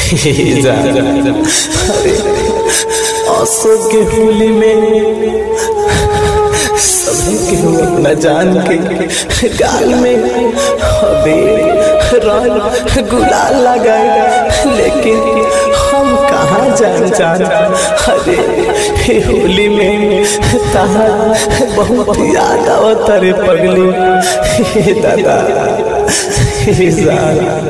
जा अरे अशोक के होली में सभी के हो अपना जान के गाल में अबीर रंग गुलाल लगाए लेकिन हम कहाँ जान जान अरे हे होली में तहा बहुत याद आवत रे पगली हे दादा हे जान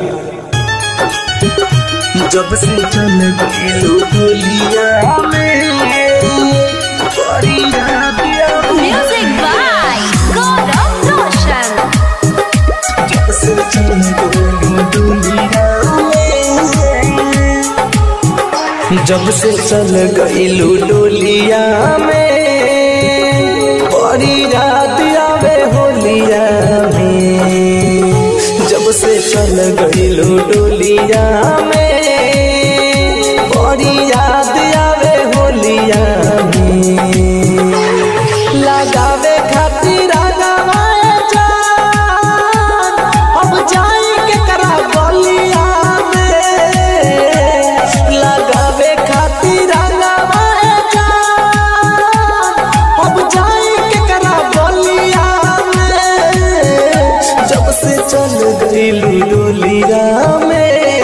जब से चल गई गोलिया में बड़ी याद आवत Music by Gaurav Roshan. जब से चल गई दुनिया में जब से चल गई डोलिया में बड़ी याद आवे होलिया में जब से चल गई डोलिया में बड़ी याद आवे होलिया में लगावे खातिर लगावे जान अब जाई के करा गलिया में लगावे खातिर लगावे जान अब जाई के करा गलिया में जब से चल गई डोलिया में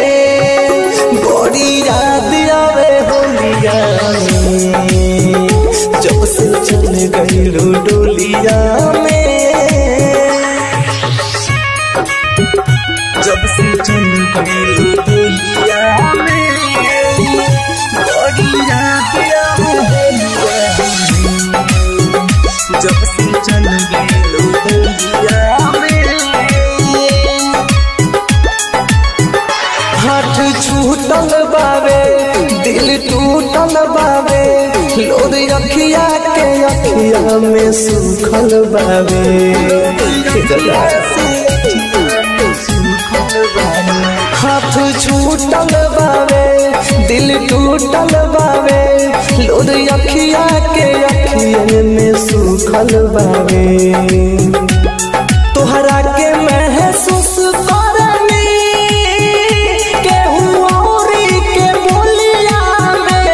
बड़ी याद आवे होलिया में जब से चल गई डोलिया में जब से चल गई डोलिया में बड़ी याद आवे होलिया में जब से चल गई डोलिया में हाथ छूटल बावे दिल टूटल बावे लोर अखिया के अखिया में सुखल बावे हाथ छूटल बावे दिल टूटल बावे लोर अखिया के अखिया में सुखल बावे तोहरा के महसूस करनी केहू औरी के बोलिया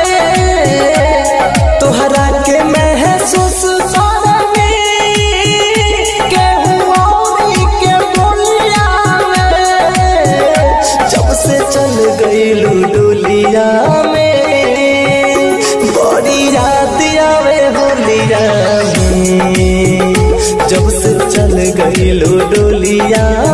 में तोहरा के महसूस करनी केहू औरी के बोलिया में जब से चल गई डोलिया में बड़ी याद आवे होलिया में जब से चल गई डोलिया